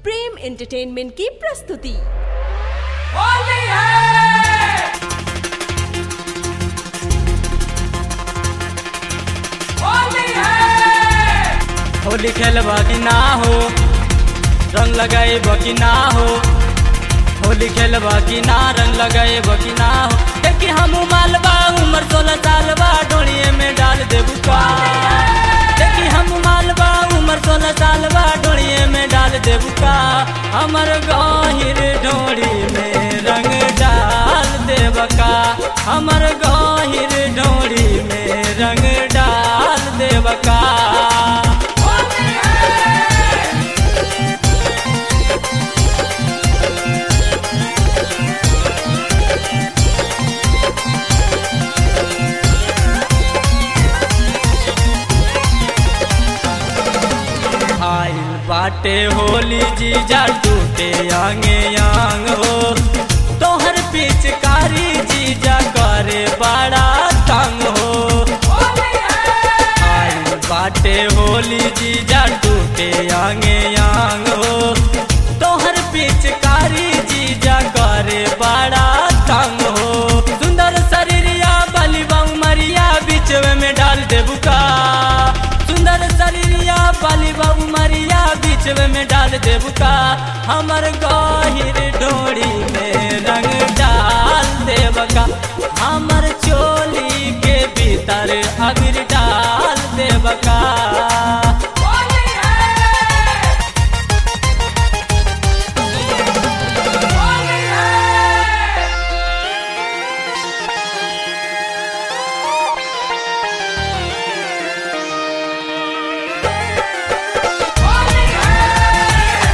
प्रेम entertainment की प्रस्तुति होली है होली है होली खेलब कि ना हो रंग लगाएब कि ना हो होली खेलब कि ना रंग लगाएब कि ना हो देखी हम मालबा उम्र सोलह साल बा डोलिए में डाल देबू का देखी हम मालबा उम्र सोलह साल बा डोलिए में डाल देबू का हमर गहिर डोरी में रंग डाल देब का हमर गहिर डोरी में रंग डाल देब का होली है आइल बाटे होली जीजा टूटे आंगे आंग हो तोहर पिचकारी जीजा करे बड़ा तंग हो होली है आइल बाटे होली जीजा टूटे आंगे आंग हो तोहर पिचकारी जीजा करे बड़ा तंग हो सुंदर शरीरिया बली मरिया बीचवे में डाल देबू का सुंदर शरीरिया बाली बाबू मरिया बीचवे में डाल देबू का हमर गहिर डोरी में रंग डाल देब का हमर चोली के भीतर अबीर डाल देब का होली है होली है होली है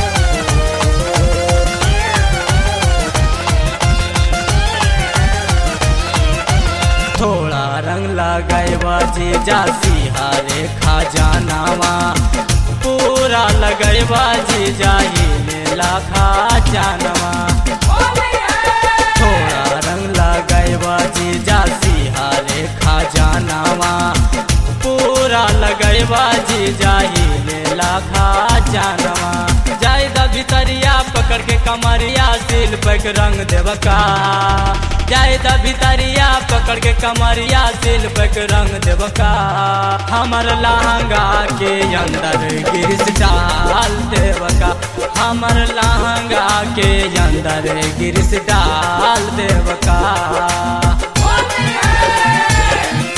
थोड़ा रंग लगाएबा जीजा सिहारे खजानावा पूरा लगेबा जीजा हिले खजानवा होली है थोड़ा रंग लगाएबा जीजा सिहारे खजानावा पूरा लगेबा जीजा हिले खजानवा जाय द भितरिया पकड़ के कमरिया सिल पैक रंग देवका जाय द भितरिया पकड़ के कमरिया सिल पैक रंग देवका हमर लहंगा के अंदर गिरिस डाल देवका हमर लहंगा के अंदर गिरिस डाल देवका होली है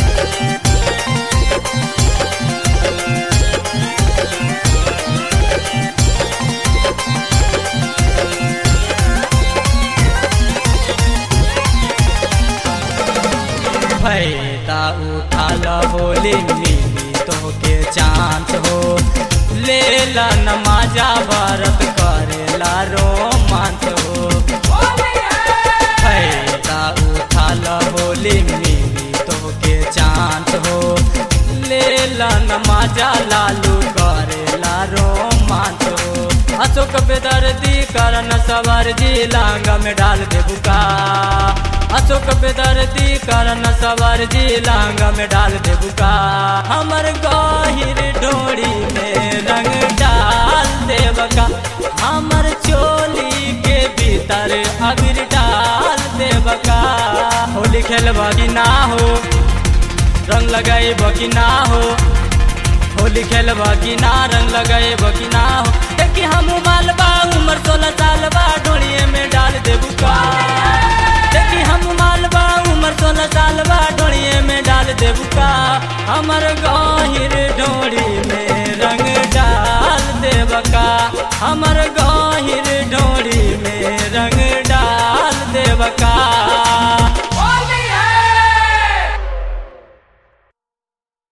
फायदा उठा ला होली मिली तो के चांस हो ले ला नमाजा भारत करेला रोमांस हो होली है फायदा उठा ला होली मिली तो के चांस हो ले ला नमाजा लालू करेला रोमांस हो अशोक बेदर्दी करन सवार जी लांगा में डाल दे बुका अशोक बेदर्दी करन सवार जी लांगा में डाल दे बुका हमर गहिर डोरी में रंग डाल देवका हमर चोली के भीतर अबीर डाल देवका होली खेलबा कि ना हो रंग लगाएब कि ना हो होली खेलबा कि ना रंग लगाएब कि ना हो देखी हम मालबा उम्र सोलह साल बा डोलिए में डाल देबू का देखी हम मालबा उम्र सोलह साल बा डोलिए में डाल देबू का हमर गहिर डोरी में रंग डाल देबका हमर गहिर डोरी में रंग डाल देबका